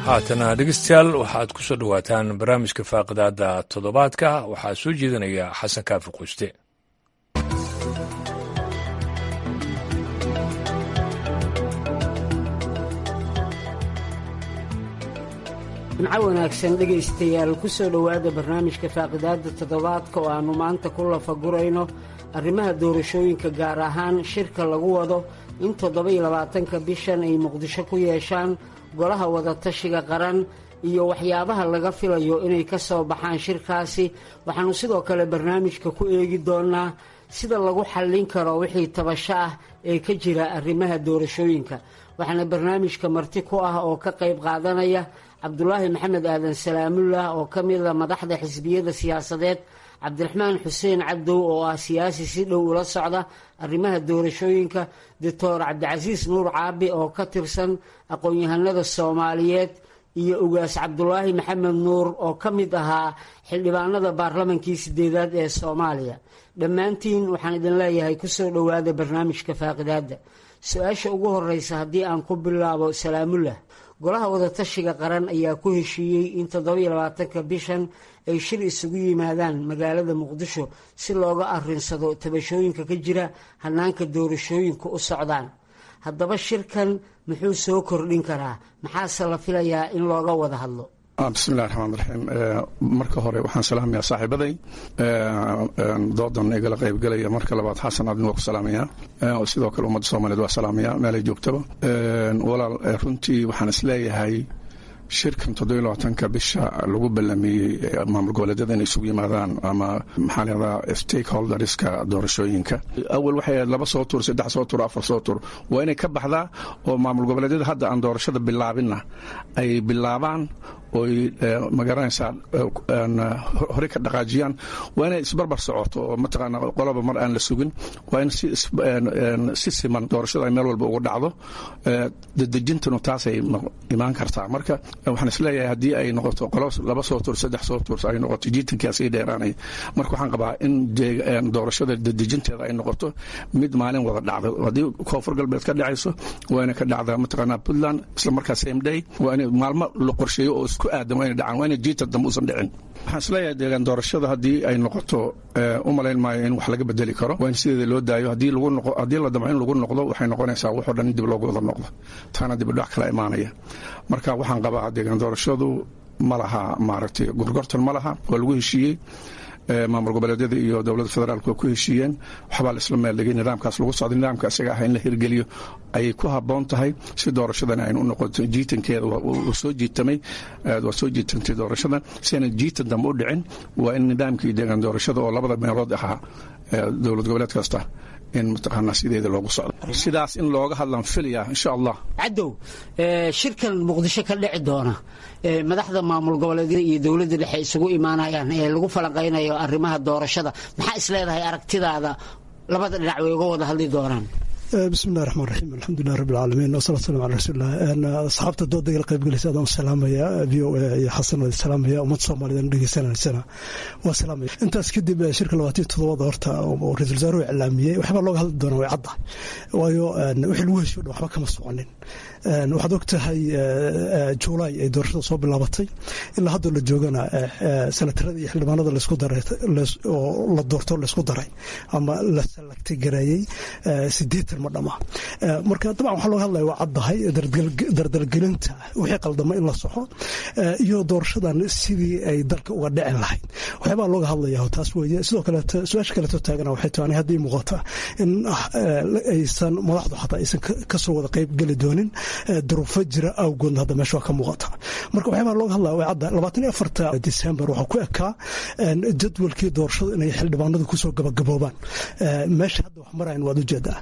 haatana dhegeystayaal waxaad ku soo dhowaataan barnaamijka faaqidaada toddobaadka waxaa soo jeedinaya xasan kaafi quuste jimco wanaagsan dhegaystayaal ku soo dhowaada barnaamijka faaqidaada toddobaadka oo aannu maanta ku lafagurayno arrimaha doorashooyinka gaar ahaan shirka lagu wado in toddoba-iyo labaatanka bishan ay muqdisho ku yeeshaan golaha wadatashiga qaran iyo waxyaabaha laga filayo inay ka soo baxaan shirkaasi waxaannu sidoo kale barnaamijka ku eegi doonnaa sida lagu xallin karo wixii tabasho ah ee ka jira arrimaha doorashooyinka waxaana barnaamijka marti ku ah oo ka qayb qaadanaya cabdulaahi maxamed aadan salaamullah oo ka mida madaxda xisbiyada siyaasadeed cabdiraxmaan xuseen cabdow oo ah siyaasi si dhow ula socda arrimaha doorashooyinka doctor cabdicasiis nuur caabi oo ka tirsan aqoon-yahanada soomaaliyeed iyo ugaas cabdulaahi maxamed nuur oo ka mid ahaa xildhibaanada baarlamankii sideedaad ee soomaaliya dhammaantiin waxaan idin leeyahay kusoo dhowaada barnaamijka faaqidaada su-aasha ugu horeysa haddii aan ku bilaabo salaamullah golaha wadatashiga qaran ayaa ku heshiiyey in toddoba-iyo labaatanka bishan ay shir isugu yimaadaan magaalada muqdisho si looga arinsado tabashooyinka ka jira hanaanka doorashooyinka u socdaan haddaba shirkan muxuu soo kordhin karaa maxaase la filayaa in looga wada hadlo bismillahi raxmaan raxiim marka hore waxaan salaamayaa saaxiibaday doodan igala qaybgelaya marka labaad xasan adin waa ku salaamaya sidoo kale ummadda soomaliyeed waa salaamaya meelay joogtaba walaal runtii waxaan isleeyahay shirkan toddobiyo labaatanka bisha lagu ballamiyey maamul goboleedyada inay isugu yimaadaan ama maxaa lahahdaa stakeholderska doorashooyinka awal waxay ahayd laba soo tur saddex soo tur afar soo tur waa inay ka baxdaa oo maamul goboleedyada hadda aan doorashada bilaabinna ay bilaabaan oy magaranaysaa hore ka dhaqaajiyaan waa inay isbarbar socoto oo mataqaana qoloba mar aan la sugin waa in si siman doorashada ay meel walba uga dhacdo dadejintanu taasay imaan kartaa marka waxaan isleeyahay haddii ay noqoto qolo laba soo tur saddex soo tur ay noqoto jiitankaa sii dheeraanaya marka waxaan qabaa in doorashada dadejinteeda ay noqoto mid maalin wada dhacda haddii koonfur galbeed ka dhacayso waa inay ka dhacdaa mataqaana puntland isla markaa same day waa inay maalmo la qorsheeyo oo isku aadan waa inay dhacaan waa inay jiita dambe usan dhicin waxaan isleeyahay deegaan doorashada haddii ay noqoto u malayn maayo in wax laga bedeli karo waa in sideeda loo daayo haddii lagu noqo haddii la damco in lagu noqdo waxay noqonaysaa waxoo dhan in dib loogu wada noqdo taana dibidhac kala imaanaya marka waxaan qabaa deegaan doorashadu ma laha maaragtay gorgortan ma laha waa lagu heshiiyey maamul goboleedyada iyo dowladda federaalk waa ku heshiiyeen waxbaa laisla meeldhigay nidaamkaas lagu socday nidaamka isaga ah in la hirgeliyo ayay ku habboon tahay si doorashadana aynu u noqoto jiitankeeda uu soo jiitamay waa soo jiitantay doorashadan si aynan jiitan dambe u dhicin waa in nidaamkii deegaan doorashada oo labada meelood ahaa dowlad goboleed kasta in mataqaanaa sideeda loogu socdo sidaas in looga hadlaan filaya insha allah cadow shirkan muqdisho ka dhici doona madaxda maamul goboleedyada iyo dowladda dhexe isugu imaanayaan ee lagu falanqaynayo arrimaha doorashada maxaa isleedahay aragtidaada labada dhinac way uga wada hadli doonaan bismillahi raxmaan raxiim alxamdulilah rabbi alcaalamiin wasalatu salam ala rasuulilah asxaabta dooda igala qaybgelaysa adaan salaamaya v o a iyo xasan waa salaamaya ummadda soomaaliyeed dhegeysanaysana waa salaamaya intaas kadib shirka labaatan todobada horta oo ra-isul wasaaruhu iclaamiyey waxbaa looga hadli doonaa way cadda waayo wixii lagu heshiyo dhan waxba kama soconin waxaad og tahay juulaay ay doorashada soo bilaabatay ilaa haddoo la joogana sanatarada iyo xildhibaanada laisku daray oo la doorto laisku daray ama la salagtay gareeyey sideetan ma dhama marka dabcan waxaa looga hadlaya waa caddahay dardalgelinta wixii qaldama in la soxo iyo doorashadan sidii ay dalka uga dhicin lahayd waxyaabaa looga hadlaya taas weeye sidoo kaleeto su-aasha kaleeto taagana waxay tahay haddii muuqata in aysan madaxdu xataa aysan kasoo wada qayb geli doonin duruufo jira awgoodna hadda meesha waa ka muuqata marka waxyaabaa looga hadlaya way cadda labaatan iyo afarta december waxaa ku ekaa jadwalkii doorashadu inay xildhibaanadu kusoo gabagaboobaan meesha hadda wax marayan waad ujeedaa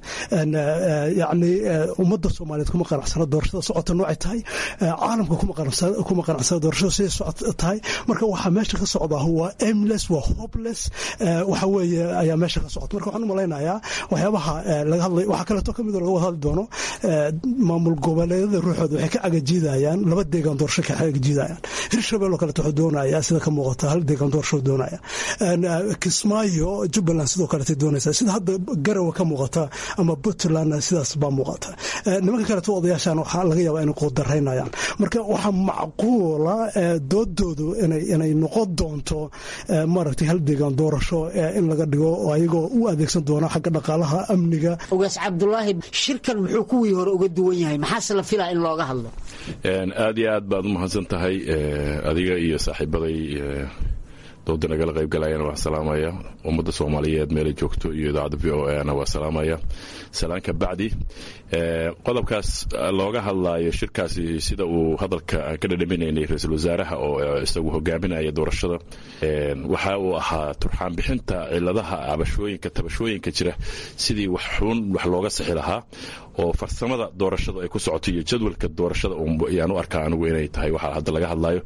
yacni ummadda soomaaliyeed kuma qanacsana doorashada socota noocay tahay caalamka kuma qanacsana doorashada siday socota tahay marka waxaa meesha ka socdaa waa aimless waa hopeless waxa weeye ayaa meesha ka socota marka waxaan u malaynayaa waxyaabaha laga hadlay waxaa kaleeto kamid oo laga wada hadli doono maamul goboleedyada ruuxooda waxay ka cagajiidayaan laba deegaan doorasho ka cagajiidayaan hirshabelle oo kaleeto wuxuu doonayaa sida ka muuqata hal deegaan doorasho doonaya kismaayo jubbaland sidoo kaleetay doonaysaa sida hadda garawa ka muuqata ama puntlandna sidaas baa muuqata nimanka kaleeto odayaashan waxaa laga yaabaa inay quudaraynayaan marka waxaa macquula doodoodu inay noqon doonto maaragtay hal deegaan doorasho in laga dhigo oo ayagoo u adeegsan doona xagga dhaqaalaha amniga ogaas cabdulaahi shirkan muxuu kuwii hore uga duwan yahay maxaase la filaa in looga hadlo aad iyo aad baad u mahadsan tahay adiga iyo saaxiibaday dooda nagala qaybgalayana waa salaamaya ummadda soomaaliyeed meelay joogto iyo idaacadda v o ana waa salaamaya salaanka bacdi qodobkaas looga hadlaayo shirkaasi sida uu hadalka ka dhadhaminaynay ra-iisul wasaaraha oo isagu hogaaminaya doorashada waxa uu ahaa turxaan bixinta ciladaha cabashooyinka tabashooyinka jira sidii wax xun wax looga sixi lahaa oo farsamada doorashada ay ku socoto iyo jadwalka doorashada ayaan u arkaa anigu inay tahay waxa hadda laga hadlayo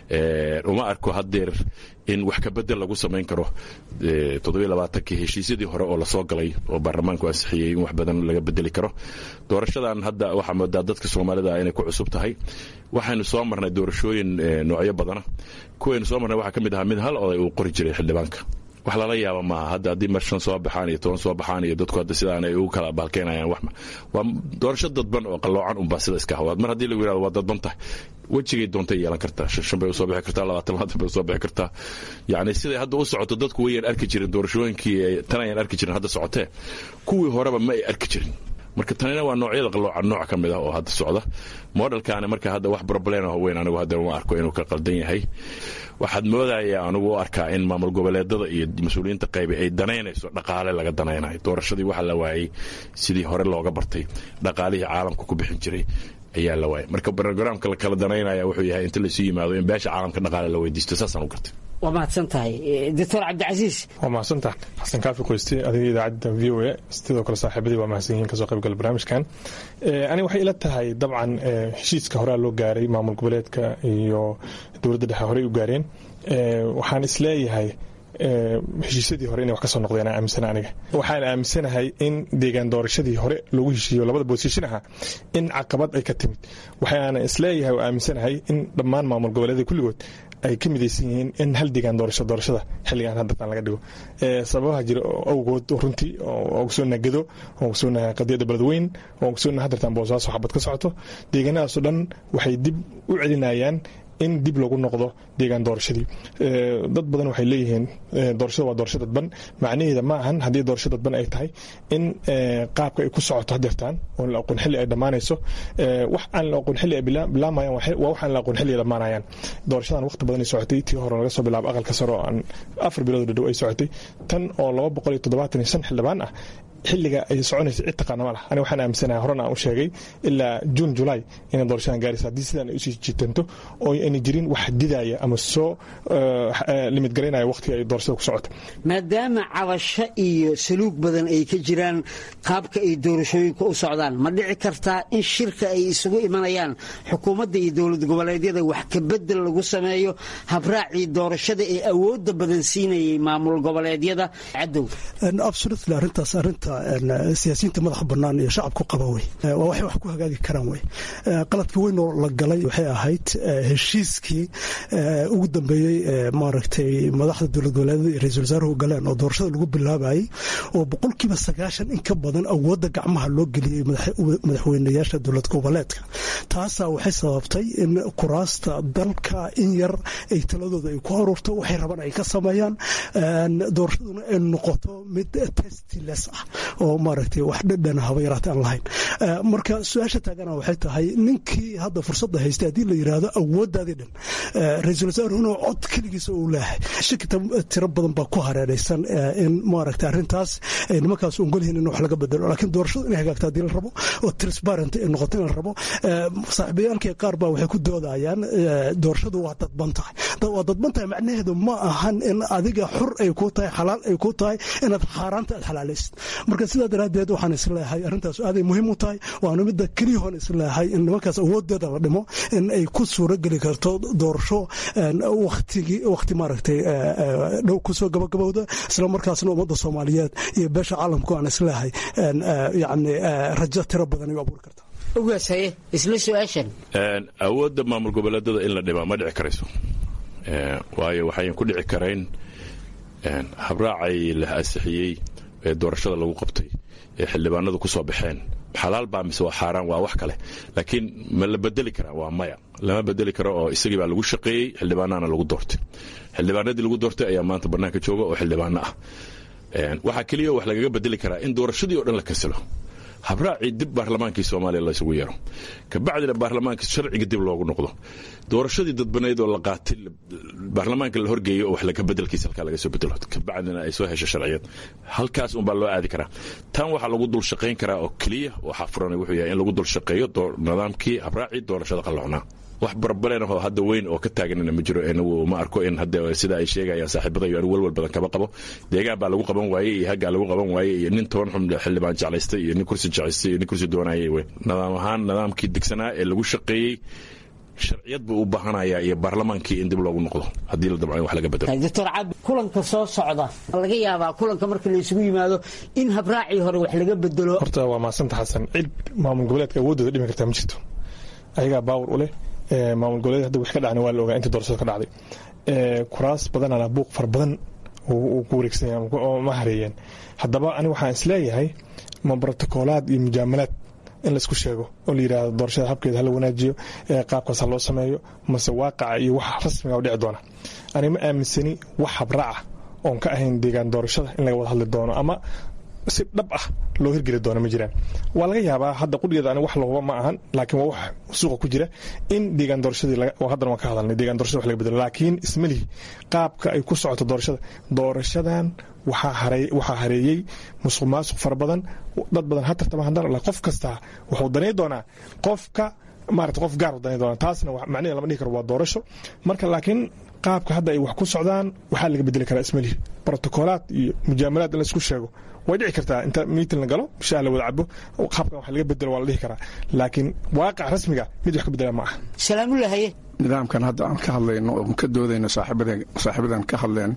uma arko haddeer in wax kabedel lagu samayn karo toddobaaatankii heshiisyadii hore oo lasoo galay oo baarlamaanku ansixiyey in wax badan laga bedeli karo doorashadan hadda waxaa moodaa dadka soomaalida inay ku cusub tahay waxaynu soo marnay doorashooyin noocyo badana kuwaynu soo marnay waxaa ka mid ahaa mid hal oday uu qori jiray xildhibaanka wax lala yaaba maaha hadda haddii mar shan soo baxaan iyo toban soo baxaan iyo dadku hadda sidaan ay ugu kala baalkeenayaan wax waa doorasho dadban oo qalloocan unbaa sida iska hawaad mar haddii lagu yirahdo waa dadban tahay wejigay doontay yeelan kartaa shan shan bay usoo bixi kartaa labaatan labaatan bay usoo bixi kartaa yacni siday hadda u socoto dadku wayaan arki jirin doorashooyinkii tan ayaan arki jirin hadda socotee kuwii horeba ma ay arki jirin marka tanina waa noocyada qalloocan nooc ka mid ah oo hadda socda modelkaani marka hadda wax problem ah weyn anigu hadda uma arko inuu ka qaldan yahay waxaad moodaya anigu u arkaa in maamul goboleedada iyo mas-uuliyiinta qaybi ay danaynayso dhaqaale laga danaynayo doorashadii waxa la waayey sidii hore looga bartay dhaqaalihii caalamka ku bixin jiray ayaa la waayay marka brograamka la kala danaynaya wuxuu yahay inta laysu yimaado in beesha caalamka dhaqaale la weydiisto saasaan u gartay waa mahadsan tahay doctor cabdicasiis waa mahadsantaha xasan kaafi qoyste adiga idaacadda v o a sidoo kale saaxiibadii waa mahadsan yihiin kasoo qaybgala barnaamijkan aniga waxay ila tahay dabcan heshiiska horea loo gaaray maamul goboleedka iyo dowladda dhexe horey u gaareen waxaan isleeyahay heshiisyadii hore inay wax ka soo noqdeen aan aaminsana aniga waxaan aaminsanahay in deegaan doorashadii hore loogu heshiiyo labada boosishin aha in caqabad ay ka timid waxaana isleeyahay oo aaminsanahay in dhammaan maamul goboleeda kulligood ay ka midaysan yihiin in hal deegaan doorasho doorashada xilligan haddataan laga dhigo sababaha jira awgood runtii oo ogsoonna gedo oo ogsoonna qadiyadda beledweyn oo ogsoonna haddartaan boosaaso xabad ka socoto deegaanadaasoo dhan waxay dib u celinayaan in dib lagu noqdo deegaan doorashadii dad badan waxay leeyihiin doorashada waa doorasho dadban macnaheeda ma ahan haddii doorasho dadban ay tahay in qaabka ay ku socoto hadeertaan oo la aqoon xilli ay dhammaanayso wax aan la aqoon xilli ay bilaamayaan waa wax aan la aqoon xilli ay dhammaanayaan doorashadan waqti badan ay socotay tii hore laga soo bilaabo aqalka sare oo aan afar bilood dhadhow ay socotay tan oo laba boqol iyo toddobaatan iyo shan xildhibaan ah xilliga ay soconaysa cid taqaana ma lah aniga waxaan aaminsanahay horena aan u sheegay ilaa juun julaay inay doorashadan gaaraysa haddii sidaan ay usii jiitanto oo ayna jirin wax didaya ama soo limid garaynaya waqtiga ay doorashada ku socoto maadaama cabasho iyo saluug badan ay ka jiraan qaabka ay doorashooyinka u socdaan ma dhici kartaa in shirka ay isugu imanayaan xukuumadda iyo dowlad goboleedyada wax kabedel lagu sameeyo habraacii doorashada ee awoodda badan siinayay maamul goboleedyada cadow arintaas arinta siyaasiyiinta madaxa banaan iyo shacabku qaba wey waa waxay wax ku hagaagi karaan wey qaladka weyn oo la galay waxay ahayd heshiiskii ugu dambeeyey maaragtay madaxda dowlad goboleedyada iyo ra-isul wasaaruhu galeen oo doorashada lagu bilaabayay oo boqolkiiba sagaashan in ka badan awoodda gacmaha loo geliyey madaxweynayaasha dowlad goboleedka taasaa waxay sababtay in kuraasta dalka in yar ay taladooda ay ku aruurto waxay rabaan ay ka sameeyaan doorashaduna ay noqoto mid testiles ah oo maaragtay wax dhadhan haba yaraata aan lahayn marka su-aasha taagana waxay tahay ninkii hadda fursadda haystay haddii la yidhaahdo awooddaadii dhan ra-iisul wasaaruhuna cod keligiisa uu leeyahay shaki tiro badan baa ku hareeraysan in maaragtay arrintaas ay nimankaas ongolyihiin in wax laga bedelo laakiin doorashadu inay hagaagto haddii la rabo oo transparent ay noqoto in la rabo saaxiibayaalkii qaar baa waxay ku doodayaan doorashadu waa dadban tahay waa dadban tahay macnaheedu ma ahan in adiga xur ay ku tahay xalaal ay ku tahay inaad xaaraanta aad xalaalaysid marka sidaa daraaddeed waxaan isleeyahay arrintaas aaday muhiim u tahay waana midda keliyahoon isleeyahay in nimankaas awooddeeda la dhimo in ay ku suuro geli karto doorasho waktigi wakhti maaragtay dhow kusoo gabagabowda isla markaasna ummadda soomaaliyeed iyo beesha caalamku aan isleeyahay yacni rajo tiro badan ay u abuuri kartaa ogaasaye isla su-aashan awoodda maamul goboleedada in la dhimaa ma dhici karayso waayo waxayan ku dhici karayn habraacay la ansixiyey ee doorashada lagu qabtay ee xildhibaanadu ku soo baxeen xalaal baa mise waa xaaraan waa wax kale laakiin ma la bedeli karaa waa maya lama bedeli karo oo isagii baa lagu shaqeeyey xildhibaanana lagu doortay xildhibaanadii lagu doortay ayaa maanta bannaanka jooga oo xildhibaano ah waxaa keliya wax lagaga bedeli karaa in doorashadii oo dhan la kasalo habraacii dib baarlamaankii soomaaliya laysugu yeero kabacdina baarlamaankii sharciga dib loogu noqdo doorashadii dadbanayd oo la qaatay baarlamaanka la horgeeyo oo wax laga bedelkiisa halkaa laga soo bedelo kabacdina ay soo hesho sharciyad halkaas unbaa loo aadi karaa tan waxaa lagu dul shaqayn karaa oo keliya waxaa furan wuxuu yahay in lagu dul shaqeeyo nidaamkii habraacii doorashada qalloocnaa wax barbaleenahoo hadda weyn oo ka taaganina ma jiro anigu ma arko in hadda sida ay sheegayaan saaxiibadayo anigu walwal badan kama qabo deegaan baa lagu qaban waaye iyo haggaa lagu qaban waaye iyo nin toban xun xildhibaan jeclaystay iyo nin kursi jeclaystay iyo nin kursi doonayay wey nidaam ahaan nidaamkii degsanaa ee lagu shaqeeyey sharciyad buu u baahanayaa iyo baarlamaankii in dib loogu noqdo haddii la dabcan wax laga bedelo doctor cabdi kulanka soo socda laga yaabaa kulanka marka la isugu yimaado in habraacii hore wax laga bedelo horta waa maasanta xasan cid maamul goboleedka awooddooda dhimi kartaa ma jirto ayagaa baawar u leh maamul goboleed hadda wix ka dhacna waa la ogaa intii doorashada ka dhacday kuraas badanana buuq fara badan uu ku wareegsanaya oo ma hareeyeen haddaba ani waxaan isleeyahay ma brotokoolaad iyo mujaamalaad in laisku sheego oo la yidhaahdo doorashada habkeeda hala wanaajiyo qaabkaas ha loo sameeyo mase waaqaca iyo wax rasmiga u dhici doona ani ma aaminsani wax habraaca oon ka ahayn deegaan doorashada in laga wada hadli doono ama si dhab ah loo hirgeli doono ma jiraan waa laga yaabaa hadda qudhigeeda ani wax lahuba ma ahan laakiin waa wax suuqa ku jira in deegaan doorashadii haddana waan ka hadalnay deegaan doorashada wax laga bedelo laakiin ismalihi qaabka ay ku socoto doorashada doorashadan waxaa hareeyey musuq maasuq fara badan dad badan ha tartama haddana qof kasta wuxuu danay doonaa qofka maarata qof gaar u danay doonaa taasna macnaheeda lama dhihi karo waa doorasho marka laakiin qaabka hadda ay wax ku socdaan waxaa laga bedeli karaa ismalihi brotokoolaad iyo mujaamalaad in laisku sheego way dhici kartaa inta miitin la galo shaah la wada cabo qaabkan wax laga bedelo waa la dhihi karaa laakiin waaqac rasmiga mid wax ka bedela ma aha salaamulahaye nidaamkan hadda aan ka hadlayno oo ka doodayno saaxiibadan ka hadleen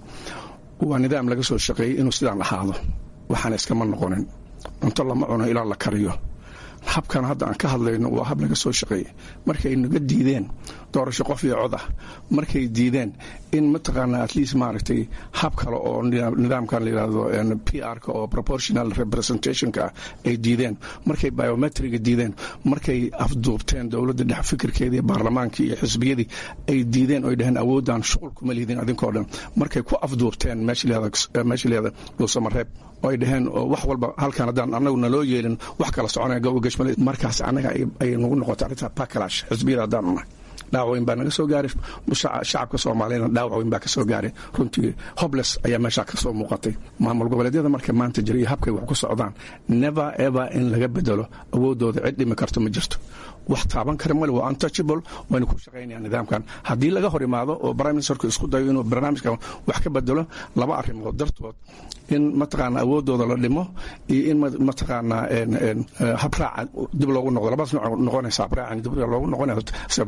waa nidaam laga soo shaqeeyey inuu sidaan ahaado waxaana iskama noqonin cunto lama cuno ilaa la kariyo habkan hadda aan ka hadlayno waa hab laga soo shaqeeyey markay naga diideen doorasho qof iyo cod ah markay diideen in mataqaanaa at least maaragtay hab kale oo nidaamkan la yidhaahdo p r-ka oo proportional representationka ah ay diideen markay biometriga diideen markay afduubteen dowladda dhex fikirkeedii baarlamaankii iyo xisbiyadii ay diideen oy dhaheen awoodaan shuqul kuma liidin adinkoo dhan markay ku afduubteen meesha leeda dhuusamareeb oo ay dhaheen wax walba halkan haddaan annagu naloo yeelin wax kala soconaya gawgashmale markaas annaga ay nagu noqotay arrintaa bacalash xisbiyada haddaan nahay dhaawac weyn baa naga soo gaaray shacabka soomaaliyana dhaawac weyn baa ka soo gaaray runtii hobles ayaa meeshaa ka soo muuqatay maamul goboleedyada marka maanta jira iyo habkay wax ku socdaan never ever in laga bedelo awooddooda cid dhimi karto ma jirto wax taaban kara male waa untouchable wayna ku shaqaynayaan nidaamkan haddii laga hor imaado oo prime ministerku isku dayo inuu barnaamijkan wax ka bedelo laba arrimood dartood in mataqaana awooddooda la dhimo iyo in mataqaanaa habraaca dib loogu noqdo labadaas nooc noqonaysa habraacan dib loogu noqonayo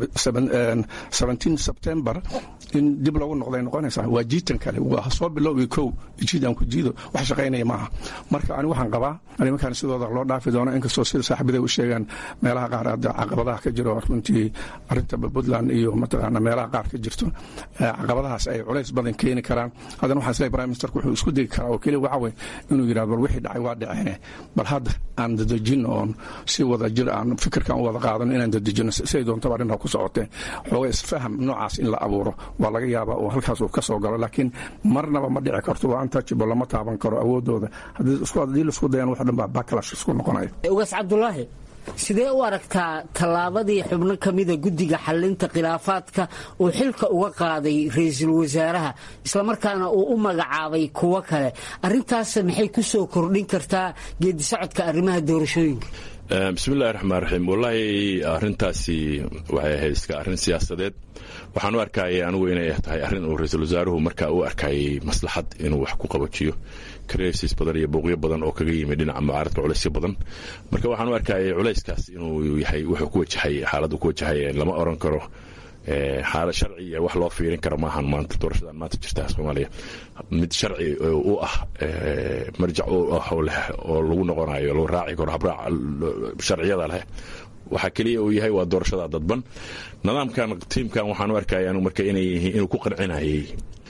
september in dib loogu noqday noqonaysaa waa jiitan kale waa soo bilowgi kow jiidaan ku jiido wax shaqaynaya maaha marka ani waxaan qabaa arrimakan sidooda loo dhaafi doono inkastoo sida saaxiibaday u sheegaan meelaha qaar hadda caqabadaha ka jiro runtii arrinta puntland iyo mataqaana meelaha qaar ka jirto caqabadahaas ay culays badan keeni karaan haddana waxaan isleeyahay prime ministerku wuxuu isku degi karaa oo keliya waxa weye inuu yidhahdo bal wixii dhacay waa dhaceen bal hadda aan dadejino oon si wada jir aan fikirkan u wada qaadano inaan dadejino siday doontaba arrintaa ku socotee xooga isfaham noocaas in la abuuro waa laga yaabaa oo halkaas uu ka soo galo laakiin marnaba ma dhici karto waa untouchable lama taaban karo awoodooda haddii laisku dayaan wax dhan baa backlash isku noqonayo ugaas cabdulaahi sidee u aragtaa tallaabadii xubno ka mida guddiga xallinta khilaafaadka uu xilka uga qaaday ra-iisul wasaaraha islamarkaana uu u magacaabay kuwo kale arrintaas maxay ku soo kordhin kartaa geedisocodka arrimaha doorashooyinka bismillahi raxmaan raxiim wallaahi arrintaasi waxay ahayd iska arrin siyaasadeed waxaan u arkayay anigu inay tahay arrin uu ra-iisul wasaaruhu markaa u arkayay maslaxad inuu wax ku qabajiyo karesis badan iyo bouqyo badan oo kaga yimid dhinaca mucaaradka culaysyo badan marka waxaan u arkayay culayskaas inuu yahay wuxuu ku wajahay xaaladdu ku wajahay lama oran karo xaalad sharci iyo wax loo fiirin karo maahan maanta doorashadan maanta jirta soomaaliya mid sharci u ah marjac u ah oo leh oo lagu noqonayo lagu raaci karo habraac sharciyada leh waxaa keliya uu yahay waa doorashada dadban nidaamkan tiimkan waxaan u arkaya anigu marka inay yihiin inuu ku qancinayay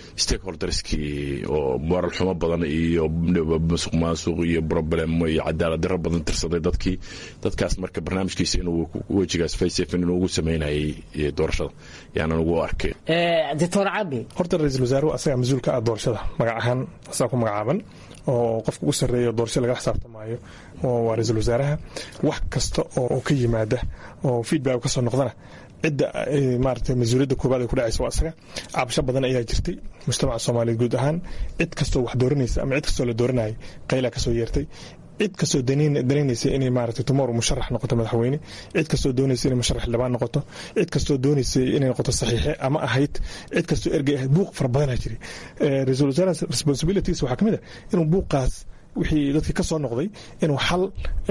stakeholderskii oo moral xumo badan iyo musuq maasuq iyo problemo iyo cadaalad daro badan tirsaday dadkii dadkaas marka barnaamijkiisa inuu wejigaas faysefin inuu ugu sameynayay doorashada yaanan ugu arkay doctor cabi horta ra-iisul wasaaruhu asagaa mas-uulka ah doorashada magac ahaan asagaa ku magacaaban oo qofka ugu sarreeya doorasho laga xisaabtamaayo waa ra-iisul wasaaraha wax kasta oo ka yimaada oo feedback ka soo noqdana cidda maarata mas-uuliyadda koobaad ay ku dhacaysa waa asaga cabasho badan ayaa jirtay mujtamaca soomaaliyeed guud ahaan cid kastoo wax dooranaysa ama cid kastoo la dooranayay qaylaa kasoo yeertay cid kastoo danaynaysa inay maarata tomorrow musharax noqoto madaxweyne cid kastoo doonaysa inay musharax xildhibaan noqoto cid kastoo doonaysa inay noqoto saxiixe ama ahayd cid kastoo ergey ahayd buuq fara badanaa jiray ra-iisul wasaaraha responsibilities waxaa ka mid a inuu buuqaas wixii dadkii ka soo noqday inuu xal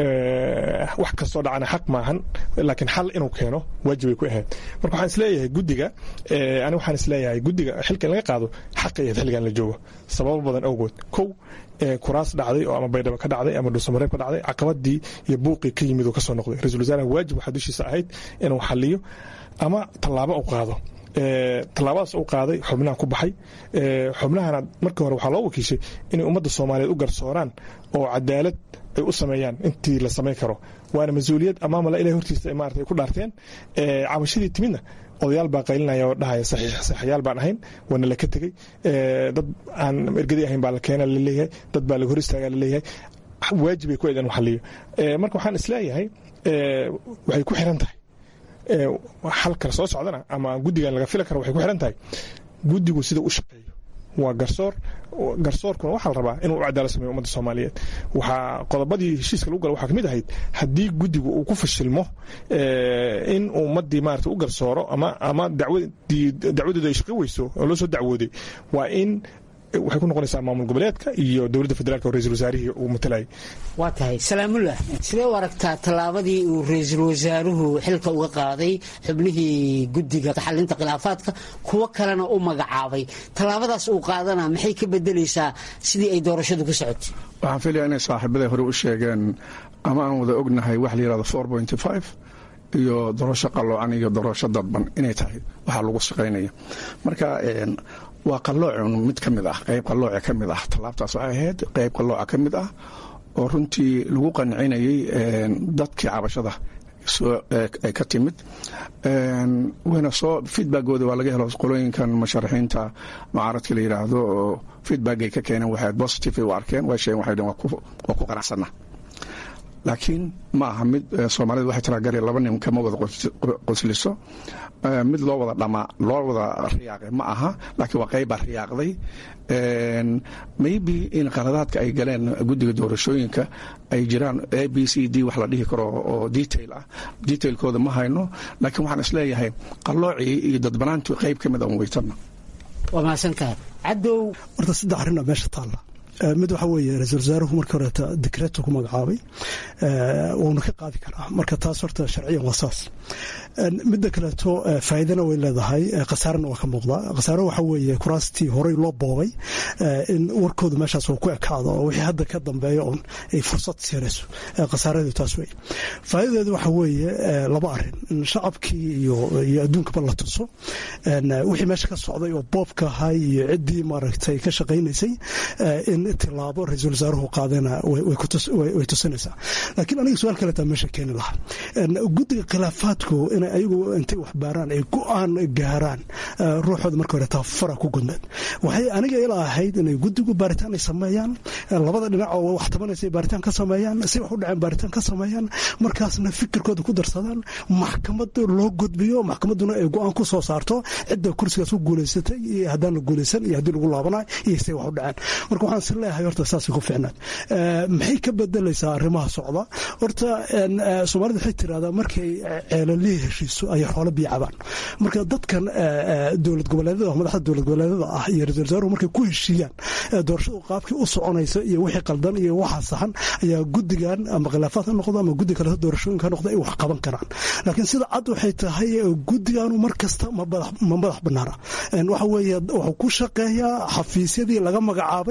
wax kastoo dhacana xaq maahan laakiin xal inuu keeno waajibay ku ahayd marka waxaan isleeyahay guddiga ani waxaan isleeyahay guddiga xilka in laga qaado xaqay ahayd xilligan la joogo sababo badan awgood kow kuraas dhacday oo ama baydhabo ka dhacday ama dhuusamareeb ka dhacday caqabadii iyo buuqii ka yimid oo ka soo noqday ra-isul wasaaraha waajib waxaa dushiisa ahayd inuu xaliyo ama tallaabo u qaado tallaabadaas u qaaday xubnaha ku baxay xubnahana markii hore waxaa loo wakiishay inay ummadda soomaaliyeed u garsooraan oo cadaalad ay u sameeyaan intii la samayn karo waana mas-uuliyad amaamala ilahay hortiisa maarata ay ku dhaarteen cabashadii timidna odayaal baa qaylinaya oo dhahaya saxiixyaal baan ahayn waana la ka tegey dad aan ergadii ahayn baa la keena laleeyahay dad baa laga hor istaagaa laleeyahay waajibay ku eedan xaliyo marka waxaan isleeyahay waxay ku xiran tahay xal kale soo socdana ama guddigan laga fili karo waxay ku xiran tahay guddigu sida u shaqeeyo waa garsoor garsoorkuna waxaa la rabaa inuu u cadaalad sameeyo ummadda soomaaliyeed waxaa qodobadii heshiiska lagu gala waxaa ka mid ahayd haddii guddigu uu ku fashilmo in ummaddii maarata u garsooro ama ama dacwadii dacwadeedu ay shaqi weyso oo loo soo dacwooday waa in waxay ku noqonaysaa maamul goboleedka iyo dowladda federaalk oo ra-isul wasaarihii uu matalayay waa tahay salaamullah sidee u aragtaa tallaabadii uu ra-iisul wasaaruhu xilka uga qaaday xubnihii guddiga xalinta khilaafaadka kuwo kalena u magacaabay tallaabadaas uu qaadana maxay ka bedelaysaa sidii ay doorashadu ku socotay waxaan filaya inay saaxiibaday hore u sheegeen ama aan wada ognahay wax la yihahdo four pointy five iyo doorasho qalloocan iyo doorasho dadban inay tahay waxaa lagu shaqaynaya marka waa qalloocun mid ka mid ah qayb qallooca ka mid ah tallaabtaas waxay ahayd qayb qallooca ka mid ah oo runtii lagu qancinayay dadkii cabashada ay ka timid wayna soo feedbackooda waa laga helo qolooyinkan musharaxiinta mucaaradka la yidhaahdo oo feedbackay ka keeneen waxay positive ay u arkeen way sheegeen waxay dheen waa ku qanacsana laakiin ma aha mid soomaalida waxay tiraagari laba nin kama wada qosliso mid loo wada dhamaa loo wada riyaaqay ma aha laakiin waa qaybbaa riyaaqday maybe in qaladaadka ay galeen guddiga doorashooyinka ay jiraan a b c d wax la dhihi karo oo detail ah detailkooda ma hayno laakiin waxaan isleeyahay qalloocii iyo dadbanaantii qayb ka mid an weytana waa mahadsantahay cadow horta saddex arrin meesha taalla mid waxaa weeye ra-isul wasaaruhu markii horeeta dekreeto ku magacaabay wuuna ka qaadi karaa marka taas horta sharciyan waa saas midda kaleeto faa'iidana way leedahay khasaarana waa ka muuqdaa khasaaro waxaa weeye kuraastii horey loo boobay in warkooda meeshaas uu ku ekaado oo wixii hadda ka dambeeya oon ay fursad siinayso khasaaradeedu taas wey faa'iidadeedu waxaa weeye laba arrin in shacabkii iyo iyo adduunkaba la tuso wixii meesha ka socday oo boobka ahay iyo ciddii maaragtay ka shaqaynaysay in tilaabo ra-iisul wasaaruhu qaadana way tusinaysaa laakiin aniga su-aal kaleetaa meesha keeni lahaa guddiga khilaafaadku inay ayagu intay wax baaraan ay go-aan gaaraan ruuxooda marka hore tafara ku gudmeed waxay aniga ila ahayd inay guddigu baaritaan ay sameeyaan labada dhinac oo wax tabanaysa ay baaritaan ka sameeyaan si wax u dhaceen baaritaan ka sameeyaan markaasna fikirkooda ku darsadaan maxkamad loo gudbiyo maxkamadduna ay go-aan ku soo saarto cidda kursigaas ku guulaysatay iyo haddaan la guulaysan iyo haddii lagu laabanayo iyo say wax u dhaceen marka waxaan is leeyahay horta saasay ku fiicnaan maxay ka bedelaysaa arrimaha socda horta soomaalida waxay tirahdaa markay ceelalihii heshiiso ayay xoolo biyo cabaan marka dadkan dowlad goboleedyada madaxda dowlad goboleedyada ah iyo ra-isul wasaaruhu markay ku heshiiyaan doorashadu qaabkii u soconaysa iyo wixii qaldan iyo waxa saxan ayaa guddigan ama khilaafaad ha noqdo ama guddi kaleto doorashooyinka ha noqdo ay wax qaban karaan laakiin sida cad waxay tahay guddiganu mar kasta ma madax banaana waxa weeye wuxuu ku shaqeeyaa xafiisyadii laga magacaabay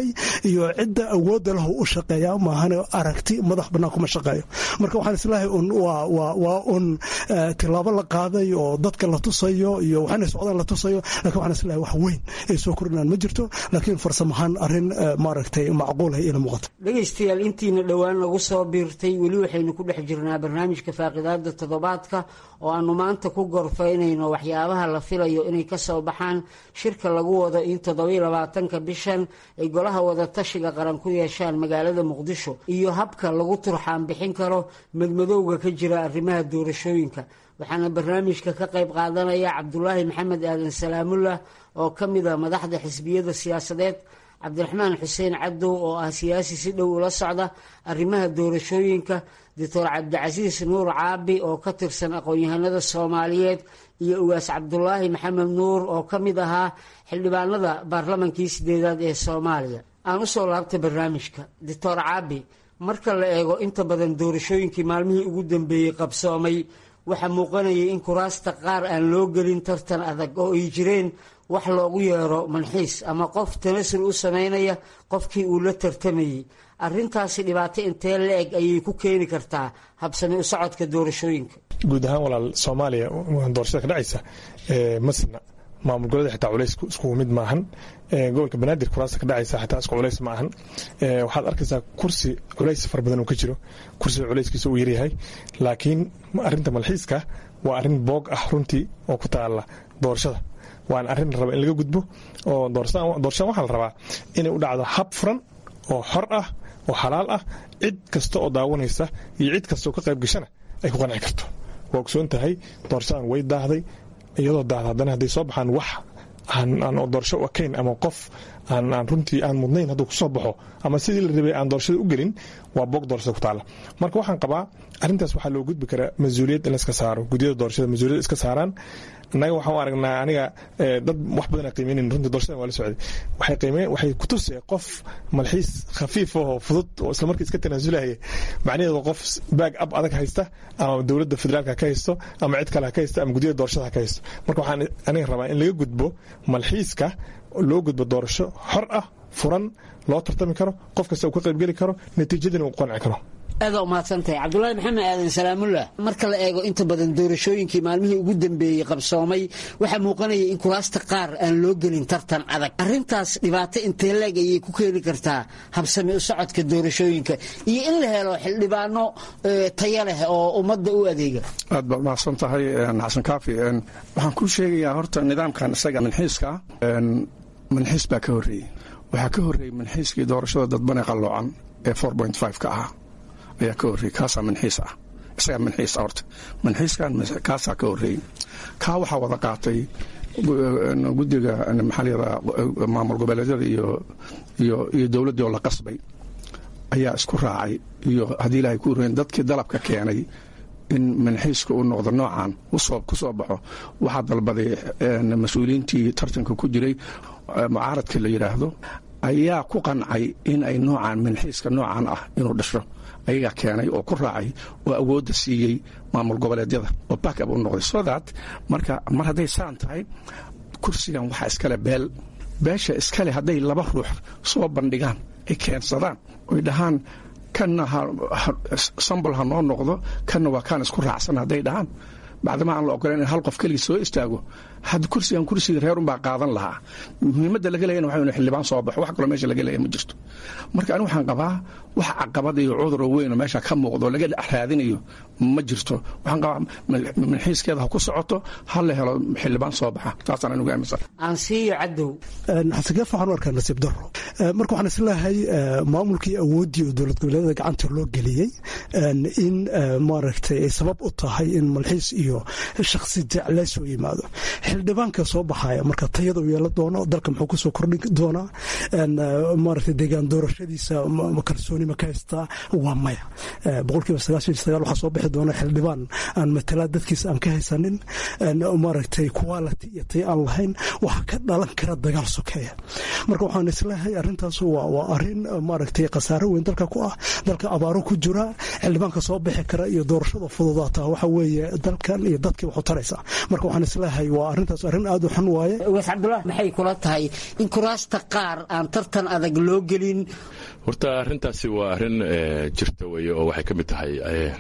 iyo cidda awoodda lahu u shaqeeya maahan aragti madax bannaan kuma shaqeeyo marka waxaan islahay un waa un tilaabo la qaaday oo dadka la tusayo iyo waxaana socdaan la tusayo lakin waxaan islahay wax weyn ay soo kordhinaan ma jirto laakiin farsamahaan arrin maaragtay macquulah ila muuqata dhegaystayaal intiina dhowaan nagu soo biirtay weli waxaynu ku dhex jirnaa barnaamijka faaqidaada toddobaadka oo aanu maanta ku gorfaynayno waxyaabaha la filayo inay ka soo baxaan shirka lagu wado in toddobiyo labaatanka bishan ay golaha wadatashiga qaran ku yeeshaan magaalada muqdisho iyo habka lagu turxaan bixin karo madmadowga ka jira arrimaha doorashooyinka waxaana barnaamijka ka qayb qaadanaya cabdulaahi maxamed aadan salaamullah oo ka mid a madaxda xisbiyada siyaasadeed cabdiraxmaan xuseen cadow oo ah siyaasi si dhow ula socda arrimaha doorashooyinka doctor cabdicasiis nuur caabi oo ka tirsan aqoon-yahanada soomaaliyeed iyo ugaas cabdulaahi maxamed nuur oo ka mid ahaa xildhibaanada baarlamankii sideedaad ee soomaaliya aan usoo laabtay barnaamijka doctor caabi marka la eego inta badan doorashooyinkii maalmihii ugu dambeeyey qabsoomay waxaa muuqanayay in kuraasta qaar aan loo gelin tartan adag oo ay jireen wax loogu yeero manxiis ama qof tanasul u samaynaya qofkii uu la tartamayey arrintaasi dhibaato intee la eg ayay ku keeni kartaa habsami u socodka doorashooyinka guud ahaan walaal soomaaliya doorashada ka dhacaysa masna maamul goboleeda xitaa culays iskugu mid maahan gobolka banaadir kuraasta ka dhacaysa xitaa isku culays ma ahan waxaad arkaysaa kursi culays fara badan uu ka jiro kursiga culayskiisa uu yaryahay laakiin arinta malxiiska waa arrin boog ah runtii oo ku taala doorashada waana arrin la raba in laga gudbo oo doorashadan waxaa la rabaa inay u dhacdo hab furan oo xor ah oo xalaal ah cid kasta oo daawanaysa iyo cid kasta oo ka qayb gashana ay ku qanci karto waa ogsoon tahay doorashadan way daahday iyadoo daahda haddana hadday soo baxaan wax aan doorasho u ekayn ama qof aan runtii aan mudnayn hadduu kusoo baxo ama sidii la rabay aan doorashada u gelin waa boog doorashada ku taala marka waxaan qabaa arrintaas waxaa loo gudbi karaa mas-uuliyad in laiska saaro gudyada doorashada mas-uuliyad iska saaraan innaga waxaan u aragnaa aniga dad wax badana qiimeynayn runtii doorashadan waa la socday waxay qiimeyn waxay ku tusee qof malxiis khafiif oo fudud oo isla markii iska tanaasulaya macnaheedu qof baag ab adag haysta ama dowladda federaalka ka haysto ama cid kale ha ka haysto ama gudyada doorashada ha ka haysto marka waxaan aniga rabaa in laga gudbo malxiiska loo gudbo doorasho xor ah furan loo tartami karo qof kasta uu ka qaybgeli karo natiijadina uu qanci karo aada umahadsantahay cabdulaahi maxamed aadan salaamullah marka la eego inta badan doorashooyinkii maalmihii ugu dambeeyey qabsoomay waxaa muuqanaya in kuraasta qaar aan loo gelin tartan adag arintaas dhibaato intee leeg ayay ku keeni kartaa habsami u socodka doorashooyinka iyo in la helo xildhibaano taya leh oo ummadda u adeega aad baad mahadsan tahay xasan kaafi waxaan kuu sheegayaa horta nidaamkan isaga manxiiska manxiis baa ka horreeyey waxaa ka horreeyey manxiiskii doorashada dadbane qalloocan ee ka ahaa ayaa ka horreeyey kaasaa manxiis ah isagaa manxiis ah horta manxiiskan kaasaa ka horreeyey kaa waxaa wada qaatay guddiga maxaa layihahdaa maamul goboleedyada iyo iyo iyo dowladdii oo la qasbay ayaa isku raacay iyo haddii ilaahay ku horreyn dadkii dalabka keenay in manxiiska uu noqdo noocan ku soo baxo waxaa dalbaday mas-uuliyiintii tartanka ku jiray mucaaradka la yidhaahdo ayaa ku qancay in ay noocaan manxiiska noocan ah inuu dhasho ayagaa keenay oo ku raacay oo awoodda siiyey maamul goboleedyada oo backab u noqday so that marka mar hadday saan tahay kursigan waxaa iskale beel beesha iskale hadday laba ruux soo bandhigaan ay keensadaan oy dhahaan kanna sambol ha noo noqdo kanna waa kaan isku raacsan hadday dhahaan bacdama aan la ogolan in hal qof keligii soo istaago had kursigan kursiga reerunbaa qaadan lahaa muhiimadda laga leeyana waxa xildhibaan soo baxo wax kaloo meesha laga leeya ma jirto marka ani waxaan qabaa wax caqabad iyo cuduroo weyn oo meesha ka muuqdo laga raadinayo ma jirto waxaan qabaa manxiiskeeda ha ku socoto ha la helo xildhibaan soo baxa taasaan anigu aaminsan aansiiyo cadow xasangeef waxaan u arkaa nasiib daro marka waxaan isleeyahay maamulkii awooddii oo dowlad goboleedyada gacanta loo geliyey in maaragtay ay sabab u tahay in malxiis iyo shakhsi jeclee soo yimaado xildhibaanka soo baxaya marka tayada uu yeelan doono dalka muxuu kusoo kordhin doonaa maaragtay deegaan doorashadiisa kalsooni ma ka haystaa waa maya boqolkiiba sagaashan iyo sagaal waxaa soo bixi doona xildhibaan aan matalaa dadkiisa aan ka haysanin maaragtay quality iyo tay aan lahayn waxaa ka dhalan kara dagaal sokeeya marka waxaan isleeyahay arrintaas waa arrin maaragtay khasaaro weyn dalka ku ah dalka abaaro ku jira xildhibaanka soo bixi kara iyo doorashada fududaataa waxa weeye dalkan iyo dadkii waxu taraysa marka waxaan isleeyahay waa arrintaas arrin aad u xun waaye waas cabdullah maxay kula tahay in kuraasta qaar aan tartan adag loo gelin horta arrintaasi waa arrin jirta weeye oo waxay ka mid tahay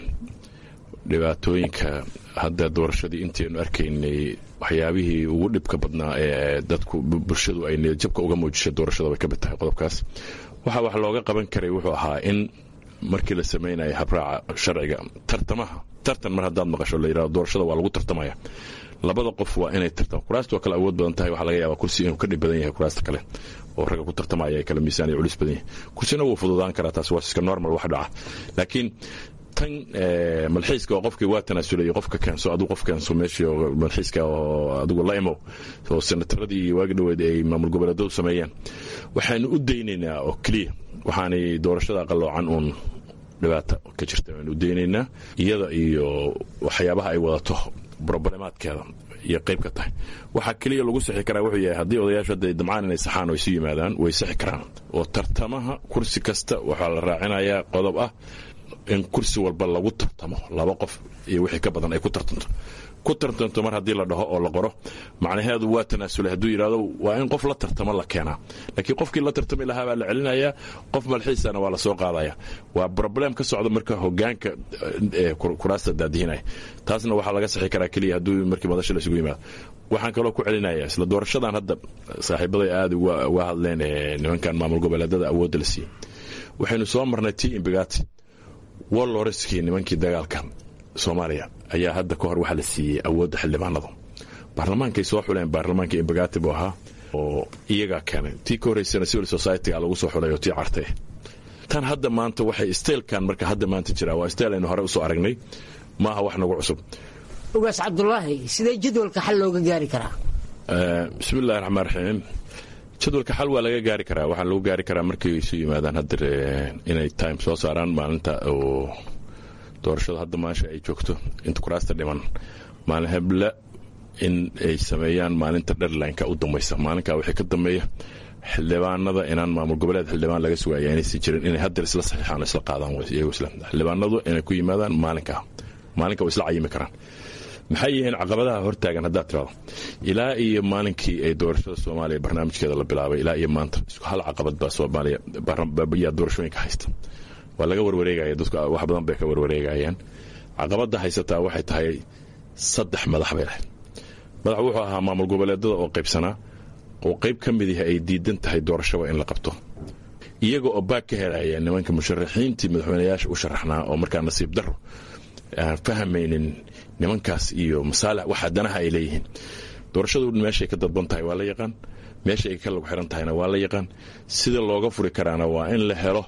dhibaatooyinka hadda doorashadii intaynu arkaynay waxyaabihii ugu dhibka badnaa ee dadku bulshadu ay niyadjabka uga muujishay doorashada bay ka mid tahay qodobkaas waxa wax looga qaban karay wuxuu ahaa in markii la samaynaya habraaca sharciga tartamaha tartan mar haddaad maqasho la yidhahdo doorashada waa lagu tartamaya labada qof waa inay tartam kuraasta waa kale awood badan tahay waxaa laga yaabaa kursi inuu ka dhib badan yahay kuraasta kale oo ragga ku tartamaya ay kala miisaan iyo culis badan yahay kursina wuu fududaan karaa taas waa iska normal wax dhaca laakiin tan malxiiska oo qofkii waa tanaasulay qofka keenso aduu qof keenso meeshii oo malxiiska oo adigu la imow oo senataradii iyo waagi dhoweed ay maamul goboleedadu sameeyeen waxaanu u daynaynaa oo keliya waxaanay doorashada qaloocan uun dhibaata ka jirta waanu u daynaynaa iyada iyo waxyaabaha ay wadato broblemaadkeeda iyo qayb ka tahay waxaa keliya lagu sixi karaa wuxuu yahay haddii odayaashu hadda damcaan inay saxaan oo isu yimaadaan way sixi karaan oo tartamaha kursi kasta waxaa la raacinayaa qodob ah in kursi walba lagu tartamo laba qof iyo wixii ka badan ay ku tartanto ku tartanto mar haddii la dhaho oo la qoro macnaheedu waa tanaasulay hadduu yidhahdo waa in qof la tartamo la keenaa laakiin qofkii la tartami lahaa baa la celinayaa qof malxiisana waa la soo qaadaya waa broblem ka socda marka hogaanka kuraasta daadihinaya taasna waxaa laga sixi karaa keliya hadduu markii madasha la isugu yimaado waxaan kaloo ku celinaya isla doorashadan hadda saaxiibaday aada uga hadleen nimankan maamul goboleedada awoodda la siiyey waxaynu soo marnay t imbigati waloreskii nimankii dagaalka soomaaliya ayaa hadda ka hor waxaa la siiyey awoodda xildhibaanadu baarlamaankay soo xuleen baarlamaanka imbagati buu ahaa oo iyagaa keenay tii ka horreysana civil society-ga lagu soo xulay oo tii cartay tan hadda maanta waxay steelkan marka hadda maanta jiraa waa steel aynu hore usoo aragnay maaha wax nagu cusub ugaas cabdulaahi sidee jadwalka xal looga gaari karaa bismi illahi raxmaan raxiim jadwalka xal waa laga gaari karaa waxaa lagu gaari karaa markay isu yimaadaan hadda inay time soo saaraan maalinta oo doorashada hadda maasha ay joogto inta kuraasta dhiman maalin heble in ay sameeyaan maalinta dherlineka u dambaysa maalinkaa wixii ka dambeeya xildhibaanada inaan maamul goboleed xildhibaan laga sugaya inaysan jirin inay haddeer isla saxiixaan isla qaadaan iyagoo isla xildhibaanadu inay ku yimaadaan maalinkaa maalinka way isla cayimi karaan maxay yihiin caqabadaha hortaagan haddaad tirado ilaa iyo maalinkii ay doorashada soomaaliya barnaamijkeeda la bilaabay ilaa iyo maanta isku hal caqabad baa soomaaliya yaa doorashooyinka haysta waa laga warwareegaya dadku wax badan bay ka warwareegayaan caqabada haysataa waxay tahay saddex madax bay lahayd madax wuxuu ahaa maamul goboleedada oo qaybsanaa oo qayb ka mid yahay ay diidan tahay doorashaba in la qabto iyaga oo baag ka helaya nimanka musharaxiintii madaxweyneyaasha u sharaxnaa oo markaa nasiib daro aan fahmaynin nimankaas iyo masaalax waxa danaha ay leeyihiin doorashadu meeshay ka dadban tahay waa la yaqaan meesha ay ka lagu xiran tahayna waa la yaqaan sida looga furi karaana waa in la helo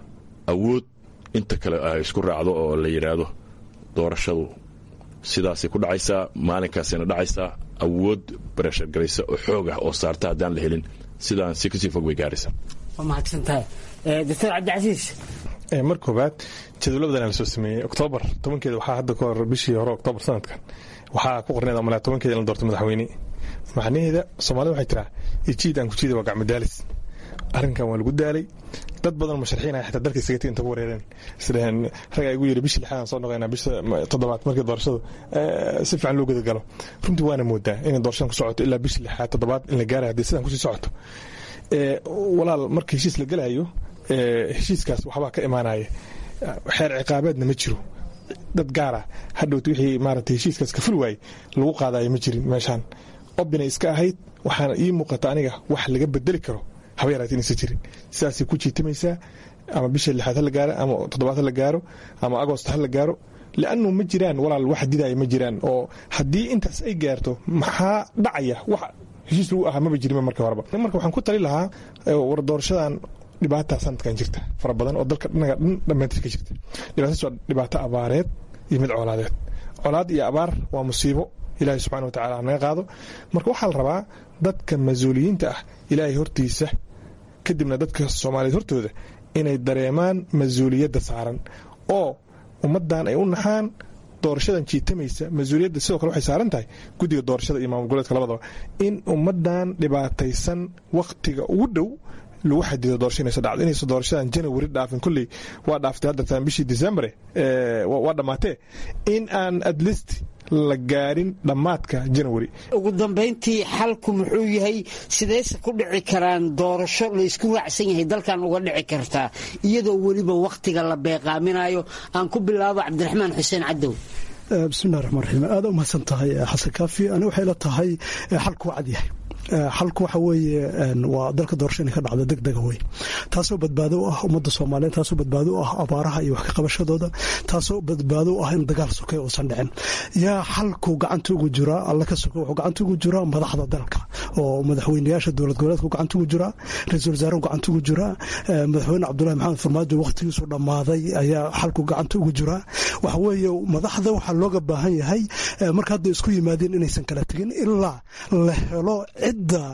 awood inta kale ay isku raacdo oo la yidhaahdo doorashadu sidaasay ku dhacaysaa maalinkaasayna dhacaysaa awood barashargaraysa oo xoog ah oo saarta haddaan la helin sidaan si kasii fog bay gaaraysaa waa mahadsantahay doctor cabdicasiis mar koobaad jadwalabadan la soo sameeyey oktoobar tobankeeda waxaa hadda ka hor bishii hore oktoobar sanadkan waxaa ku qorneed malaa tobankeeda in la doorto madaxweyne macnaheeda soomaalida waxay tiraa ijiid aan ku jiida waa gacmadaalis arrinkan waa lagu daalay dad badan musharaxiin ah xitaa dalka isagati inta ku wareereen isdhaheen ragaa igu yidhi bishii lixaadaan soo noqoynaa bisha toddobaad markii doorashadu si fiican loo gudagalo runtii waana moodaa inay doorashadan ku socoto ilaa bishii lixaad toddobaad in la gaarayo haddii sidan kusii socoto walaal marka heshiis la gelayo heshiiskaas waxbaa ka imaanaya xeer ciqaabeedna ma jiro dad gaara hadhowt wixii maarata heshiiskaas ka ful waayey lagu qaadayo ma jirin meeshaan obinay iska ahayd waxaana ii muuqata aniga wax laga bedeli karo haba yaraati inaysan jirin sidaasay ku jiitamaysaa ama bisha lixaad ha la gaaro ama toddobaad ha la gaaro ama agost ha la gaaro liannu ma jiraan walaal wax didaya ma jiraan oo haddii intaas ay gaarto maxaa dhacaya wax heshiis lagu ahaa maba jirin markii horeba marka waxaan ku tali lahaa war doorashadan dhibaata sanadkan jirta fara badan oo dalka dhinaga dhan dhammaantiis ka jirta dhibaataas waa dhibaato abaareed iyo mid colaadeed colaad iyo abaar waa musiibo ilaahay subxana watacala naga qaado marka waxaa la rabaa dadka mas-uuliyiinta ah ilaahay hortiisa kadibna dadka soomaaliyeed hortooda inay dareemaan mas-uuliyadda saaran oo ummaddan ay u naxaan doorashadan jiitamaysa mas-uuliyadda sidoo kale waxay saaran tahay guddiga doorashada iyo maamul goboleedka labadaba in ummaddan dhibaataysan wakhtiga ugu dhow lagu xadido doorasho inayso dhacdo inayso doorashadan janawari dhaafin kolley waa dhaaftay haddataan bishii decembre waa dhammaatee in aan at least la gaarin dhammaadka janawari ugu dambayntii xalku muxuu yahay sidayse ku dhici karaan doorasho laysku raacsan yahay dalkan uga dhici kartaa iyadoo weliba wakhtiga la beeqaaminayo aan ku bilaabo cabdiraxmaan xuseen cadow bismillahi raxmaan raxiim aada u mahadsan tahay xasan kaafi ani waxay la tahay xalku waa cad yahay xalku waxa weeye waa dalka doorasho inay ka dhacdo deg dega wey taasoo badbaado u ah ummadda soomaaliyeed taasoo badbaado u ah abaaraha iyo wax ka qabashadooda taasoo badbaado u ah in dagaal sokay uusan dhicin yaa xalku gacanta ugu jiraa alla ka soka wuxuu gacanta ugu jiraa madaxda dalka oo madaxweynayaasha dowlad goboleedku gacanta ugu jiraa ra-iisul wasaaruhu gacanta ugu jiraa madaxweyne cabdullahi maxamed farmaajo wakhtigiisu dhammaaday ayaa xalku gacanta ugu jiraa waxa weeye madaxda waxaa looga baahan yahay marka hadda isku yimaadeen inaysan kala tegin ilaa la helo cidda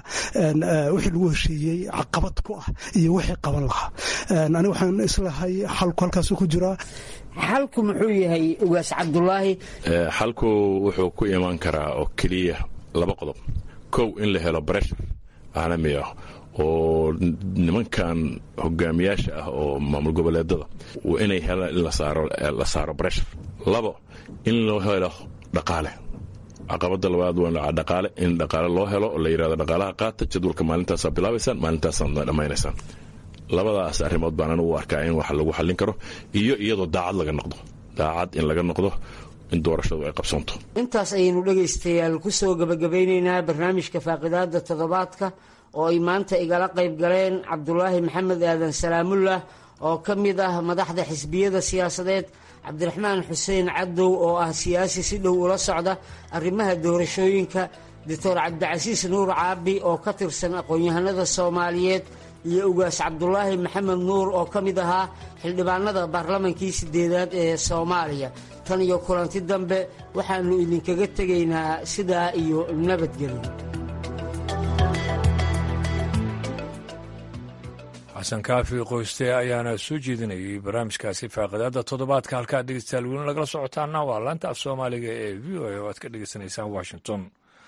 wixii lagu heshiiyey caqabad ku ah iyo wixii qaban lahaa ani waxaan islahay xalku halkaasu ku jiraa xalku muxuu yahay ugaas cabdulaahi xalku wuxuu ku imaan karaa oo keliya laba qodob kow in la helo breshar caalami ah oo nimankan hogaamiyaasha ah oo maamul goboleedada inay helaan in la saaro breshar labo in loo helo dhaqaale caqabada labaad waa dhaqaale in dhaqaale loo helo oo la yidhahdo dhaqaalaha qaata jadwalka maalintaasaa bilaabaysaan maalintaasaadna dhammaynaysaan labadaas arrimood baan anigu u arkaa in wax lagu xallin karo iyo iyadoo daacad laga noqdo daacad in laga noqdo in doorashadu ay qabsanto intaas ayaynu dhegaystayaal ku soo gebagabeynaynaa barnaamijka faaqidaada toddobaadka oo ay maanta igala qayb galeen cabdulaahi maxamed aadan salaamullah oo ka mid ah madaxda xisbiyada siyaasadeed cabdiraxmaan xuseen cadow oo ah siyaasi si dhow ula socda arrimaha doorashooyinka doctor cabdicasiis nuur caabi oo ka tirsan aqoon-yahanada soomaaliyeed iyo ugaas cabdulaahi maxamed nuur oo ka mid ahaa xildhibaanada baarlamankii sideedaad ee soomaaliya tan iyo kulanti dambe waxaannu idinkaga tegaynaa sidaa iyo nabadgelyo xasan kaafi qoyste ayaana soo jeedinayay barnaamijkaasi faaqidaada toddobaadka halkaa dhegeystayaal welin lagala socotaana waa laanta af soomaaliga ee v o a oo aad ka dhegeysanaysaan washington